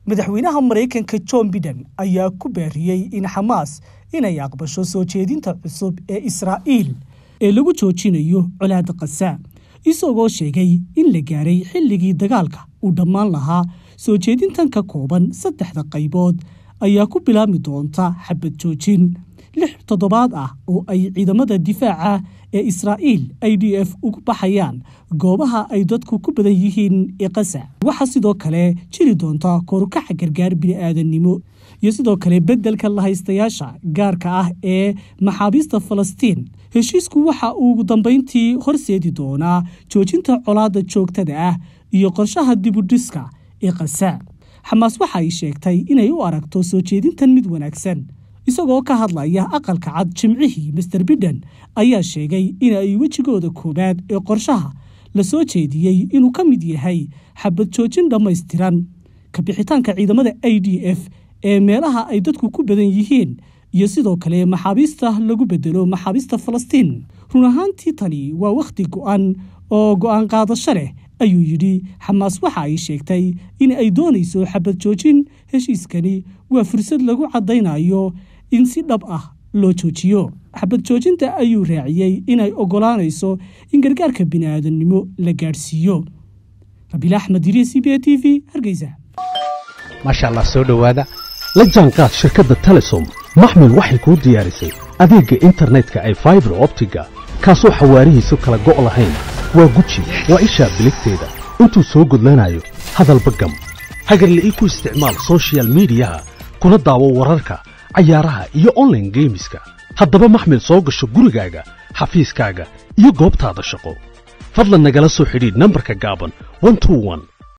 madaxweynaha maraykanka john biden ayaa ku baariyey in xamaas inay aqbasho soo jeedinta cusub ee israa'iil ee lagu joojinayo colaada khaza isagoo sheegay in la gaaray xilligii dagaalka uu dhammaan lahaa soo jeedintan ka kooban saddexda qaybood ayaa ku bilaabmi doonta xabad joojin lix toddobaad ah oo ay ciidamada difaaca ee israa'iil i d f ugu baxayaan goobaha ay dadku ku badan yihiin ee khaza waxaa sidoo kale jiri doonta korukaca gargaar bini'aadannimo iyo sidoo kale beddelka lahaystayaasha gaarka ah ee maxaabiista falastiin heshiisku waxa uu ugu dambayntii horseedi doonaa joojinta colaadda joogtada ah iyo qorshaha dibudhiska ee khaza xamaas waxa ay sheegtay inay u aragto soo jeedintan mid wanaagsan isagoo ka hadlaya aqalka cad jimcihii master biden ayaa sheegay in ay wejigooda koowaad ee qorshaha la soo jeediyey inuu ka mid yahay xabad joojin dhammaystiran kabixitaanka ciidamada i d f ee meelaha ay dadku ku badan yihiin iyo sidoo kale maxaabiista lagu bedelo maxaabiista falastiin run ahaantii tani waa wakhti go'an oo go'aan qaadasho leh ayuu yidhi xamaas waxa ay sheegtay in ay doonayso xabad joojin heshiiskani waa fursad lagu caddaynayo in si dhab ah loo joojiyo xabad joojinta ayuu raaciyey inay oggolaanayso in gargaarka bini'aadannimo la gaadhsiiyo rabiil axmed yiri c b a t v hargeysa maasha allah soo dhowaada la jaanqaad shirkadda telesom maxmil waxay kuu diyaarisay adeegga internetka ay faibar optiga kaasoo xawaarihiisu kala go' lahayn waa guji waa ishaa biligteeda intuu soo gudlanayo hadalba gam hagarle ii ku isticmaal sochial midiyaha kuna daawo wararka cayaaraha iyo onlaine geemiska haddaba maxmil soo gasho gurigaaga xafiiskaaga iyo goobtaada shaqo fadlan nagala soo xidhiidh nambarka gaaban